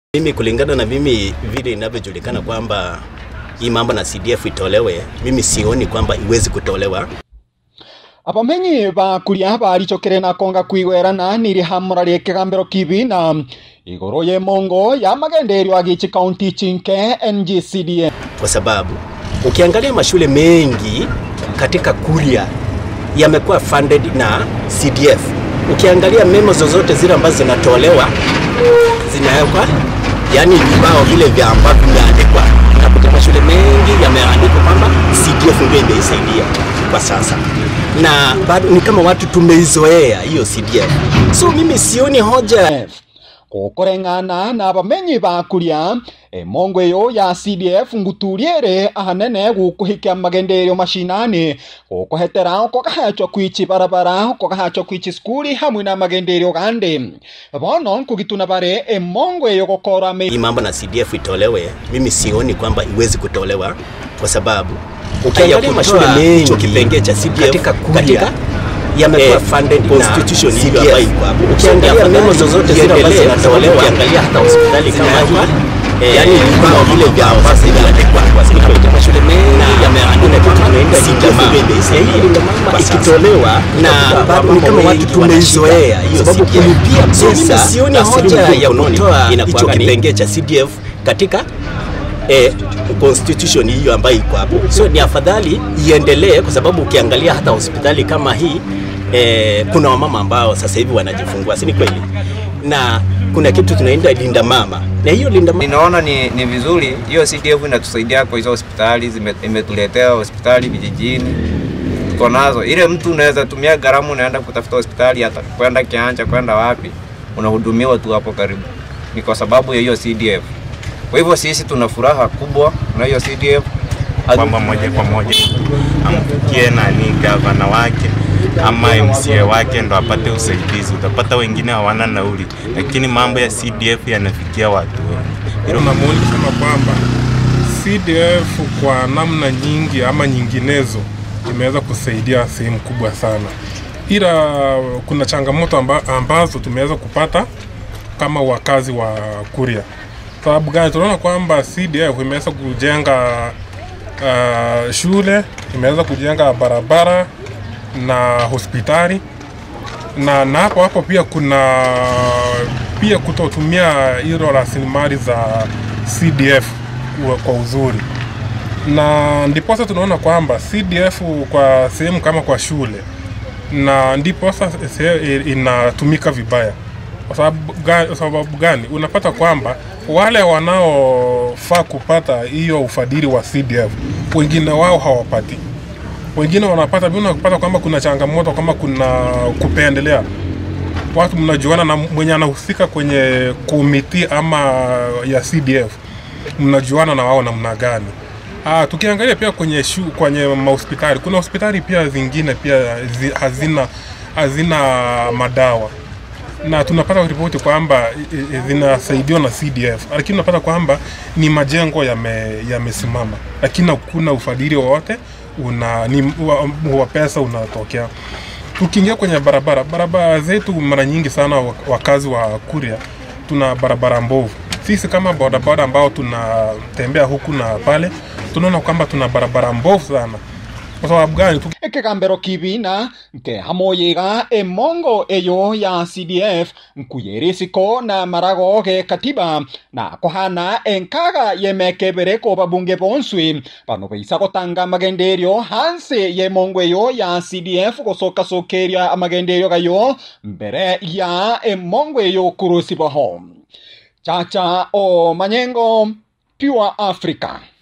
Mimi kulingana na mimi vile inavyojulikana kwamba hii mambo na CDF itolewe, mimi sioni kwamba iwezi kutolewa. abamenyi ba kuria baricokere na konga kwigwerana niri hamura rie kigambiro kibi na iguru ye mongo ya magenderio agichi county chinke NGCDA kwa sababu ukiangalia mashule mengi katika Kuria yamekuwa funded na CDF. Ukiangalia memo zozote zile ambazo zinatolewa zinawekwa, yani vibao vile vya ambavyo vimeandikwa, unakuta mashule mengi yameandikwa kwamba CDF ndio imeisaidia kwa sasa, na bado ni kama watu tumeizoea hiyo CDF, so mimi sioni hoja gukureng'ana na abamenyi ba kuria emongo iyo ya CDF nguturiere ahanene gukuhikia magenderio mashinani gukuhetera ukogahachwa kwichi barabara ukogahachwa kwichi skuli hamwe na magenderio gandi bono nkugituna bare emongo iyo gukora me hii mambo na CDF itolewe, mimi sioni kwamba iwezi kutolewa kwa sababu ukiangalia mashule mengi hicho kipengee cha CDF katika Kuria yamekuwa funded na constitution hiyo ambayo iko hapo. Ukiangalia memo zozote zile ambazo zinatolewa, ukiangalia hata hospitali kama hii yani vibao vile vya ambavyo vimeandikwa unakuta mashule mengi yameandikwa kwamba tunaenda CDF hii ikitolewa na bado ni kama watu tumeizoea hiyo sababu kulipia pesa sioni hoja ya kutoa hicho kipengee cha CDF katika eh, constitution hiyo ambayo iko hapo. So ni afadhali iendelee, kwa sababu ukiangalia hata hospitali kama hii eh, kuna wamama ambao sasa hivi wanajifungua, si ni kweli? Na kuna kitu tunaenda linda mama, na hiyo linda mama Ninaona ni, ni vizuri hiyo CDF inatusaidia kwa hizo hospitali, zime- imetuletea hospitali vijijini tuko nazo. Ile mtu unaweza tumia gharama, unaenda kutafuta hospitali, hata kwenda Kianja, kwenda wapi, unahudumiwa tu hapo karibu, ni kwa sababu ya hiyo CDF. Kwa hivyo sisi tuna furaha kubwa na hiyo CDF. kwamba moja kwa moja amfikie nani gavana wake ama MCA wake ndo apate usaidizi. Utapata wengine hawana nauli, lakini mambo ya CDF yanafikia watu wengi. Hilo na maoni kusema kwamba CDF kwa namna nyingi ama nyinginezo imeweza kusaidia sehemu kubwa sana, ila kuna changamoto amba, ambazo tumeweza kupata kama wakazi wa Kuria. Sababu gani? Tunaona kwamba CDF imeweza kujenga uh, shule, imeweza kujenga barabara na hospitali na na hapo hapo pia kuna pia kutotumia hilo rasilimali za CDF kwa- kwa uzuri, na ndiposa tunaona kwamba CDF kwa sehemu kama kwa shule, na ndiposa se- inatumika vibaya. Kwa sababu gani, sababu gani? Unapata kwamba wale wanaofaa kupata hiyo ufadhili wa CDF wengine wao hawapati wengine wanapata mimi unapata kwamba kuna changamoto kama kuna kupendelea watu mnajuana na mwenye anahusika kwenye komiti ama ya CDF mnajuana na wao namna gani Ah, tukiangalia pia kwenye shu, kwenye mahospitali kuna hospitali pia zingine pia zi, hazina hazina madawa na tunapata ripoti kwamba i- i- zinasaidiwa na CDF, lakini unapata kwamba ni majengo yame- yamesimama, lakini hakuna ufadhili wowote una ni wa, wa pesa unatokea. Tukiingia kwenye barabara, barabara zetu mara nyingi sana wa- wakazi wa Kuria tuna barabara mbovu. Sisi kama bodaboda ambao tunatembea huku na pale, tunaona kwamba tuna barabara mbovu sana. Kwa sababu gani? Tuki- ekigambiro kibi na nke hamoyiga emongo eyo ya CDF nkuyerisiko na marago ge katiba na kohana enkaga yemekebere ko babunge bonswi bano beisa gotanga magenderio hanse yemongo eyo ya CDF gosokasokeria amagenderio gayo mbere ya emongo eyo kurusibaho chacha o manyengo pure africa